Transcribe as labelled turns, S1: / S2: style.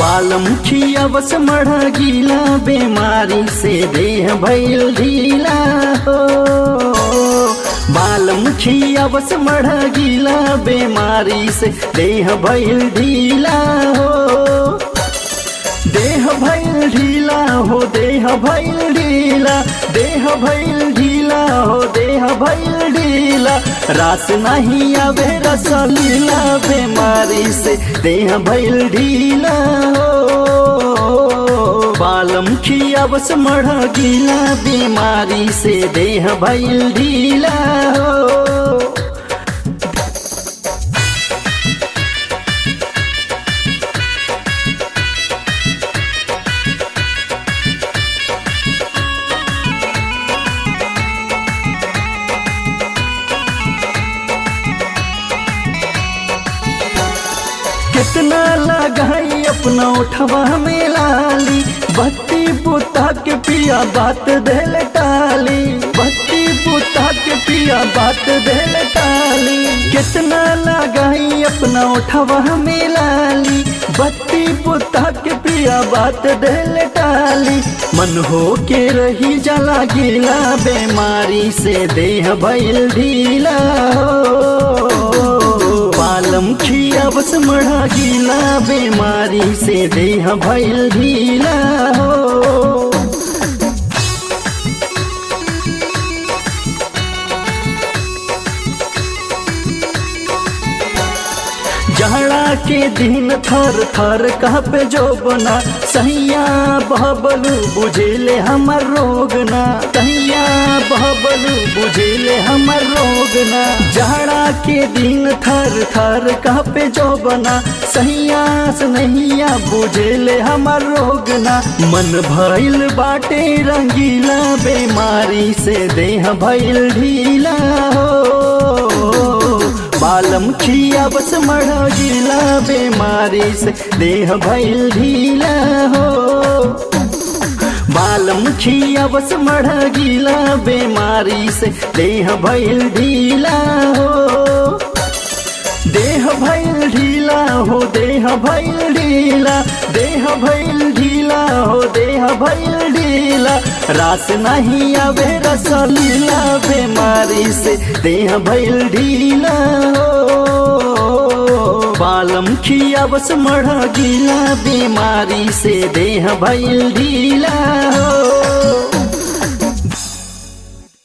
S1: बालमुखिया बस मढ़ गीला बीमारी से देह भैल ढीला हो बालमुखिया बस मढ़ गीला बीमारी से देह भैल ढीला हो देह भैल ढीला हो देह भैल ढीला देह भैल ढीला हो देह भैल ढीला रास नहीं आवे रसलीला बीमारी से देह भैल ढीला हो बालम खिया बस मढ़ गीला बीमारी से देह भैल ढीला हो कितना लगाई अपना उठवा में लाली बत्ती बुता के पिया बात दिल टाली बत्ती बुता के पिया बात दिल टाली कितना लगाई अपना उठवा में लाली बत्ती बुता के पिया बात दिल टाली मन हो के रही जला गिला बीमारी से देह भैल ढीला हो पालम खिया बस मढ़ा गीला बीमारी से देह भैल ढीला हो जहड़ा के दिन थर थर कह पे जो बना सैया बहबलू बुझेले हमर रोग ना सैया बहबलू बुझेले हमर रोग ना जहड़ा के दिन थर थर कह पे जो बना सैया नैया बुझेले हमर रोग ना मन भइल बाटे रंगीला बीमारी से देह भइल ढीला हो बालम खिया बस मढ़ गिला बीमारी से देह भैल ढीला हो बालम खिया बस मढ़ गिला बीमारी से देह भैल ढीला हो देह भैल ढीला हो देह भैल ढीला देह भैल ढीला हो देह भैल ढीला रास नहीं आवे रसलीला बीमारी से देह भैल ढीला हो बालम खिया बस मढ़ गीला बीमारी से देह भैल ढीला हो